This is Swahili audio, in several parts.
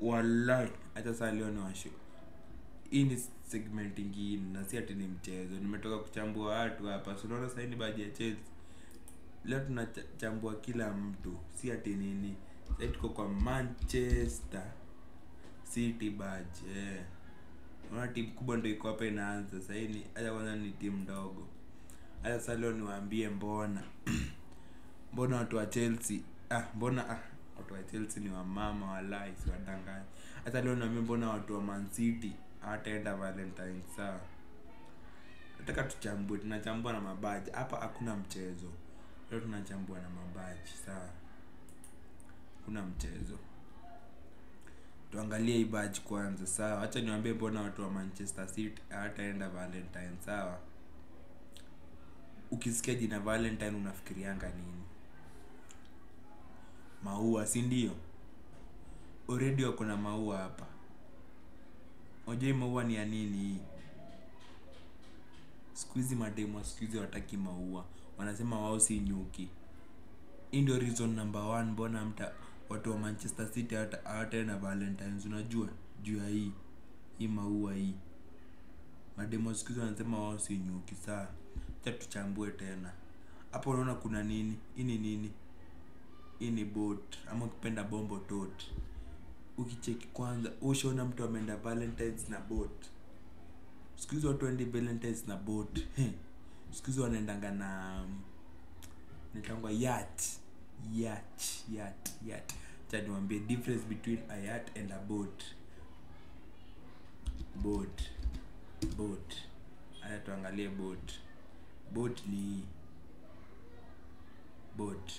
walai hata saa leo ni washu hii ni segment ingine na si ati ni mchezo nimetoka kuchambua watu hapa so unaona sahii ni baji ya chelsea leo tunachambua kila mtu si ati nini sahii tuko kwa manchester city badge eh. unaona timu kubwa ndo iko hapa inaanza sahii ni hata kwanza ni timu ndogo hata sasa leo niwaambie mbona mbona watu wa chelsea ah mbona ah watu wa chelsea ni wamama walai si wadanganyi hata leo niwaambie mbona watu wa man city hawataenda valentine sawa nataka tuchambue tunachambua na mabaji hapa hakuna mchezo leo tunachambua na mabaji sawa kuna mchezo tuangalie hii badge kwanza sawa hacha niwaambie mbona watu wa manchester city hawataenda valentine sawa ukisikia jina valentine unafikirianga nini maua si ndio already wako na maua hapa unajua hii maua ni ya nini hii siku hizi mademu wa siku hizi wataki maua wanasema wao si nyuki hii ndio reason number one mbona mta watu wa manchester city hawata- hawataenda valentines unajua juu ya hii hii maua hii mademu wa siku hizi wanasema wao si nyuki saa cha tuchambue tena hapo unaona kuna nini hii ni nini hii ni bot ama ukipenda bombo tot ukicheki kwanza ushaona mtu ameenda valentines na bot siku hizi watu waendi valentines na bot He. siku hizi wanaendanga na nitangwa yacht yacht yacht yacht cha niwambie difference between a yacht and a boat boat boat haya tuangalie boat boat ni hii. boat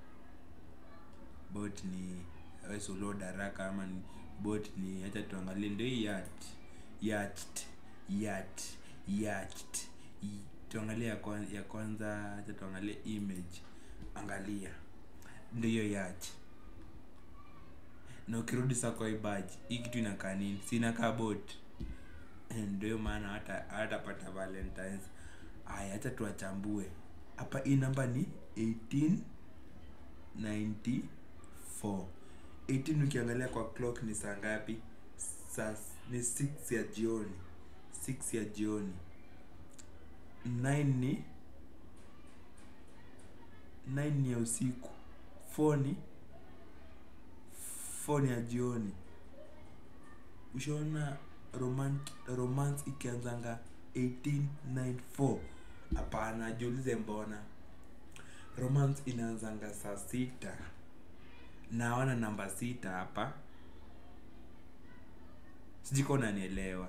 boat ni wesulo daraka ama ni boat ni hacha tuangalie ndio hii yacht yacht yacht yacht I- tuangalie ya kwanza, ya kwanza hacha tuangalie image angalia ndio hiyo yacht na ukirudi sa kwa hii badge hii kitu inakaa nini si inakaa boat ndio maana hata hatapata valentines aya hacha tuwachambue hapa hii namba ni 1894 18 ukiangalia kwa clock ni saa ngapi saa ni 6 ya jioni 6 ya jioni 9 ni 9 ni ya usiku 4 ni 4 ni ya jioni ushaona romance, romance ikianzanga 1894 hapana jiulize mbona romance inaanzanga saa sita naona namba sita hapa sijiko unanielewa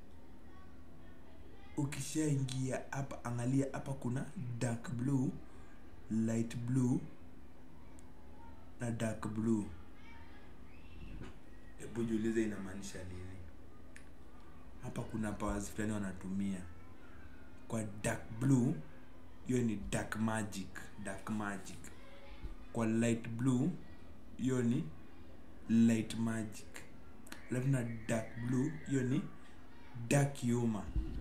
ukishaingia hapa angalia hapa kuna dark blue light blue na dark blue hebu jiulize inamaanisha nini hapa kuna powers fulani wanatumia kwa dark blue hiyo ni dark magic dark magic kwa light blue hiyo ni light magic alafu na dark blue hiyo ni dark humor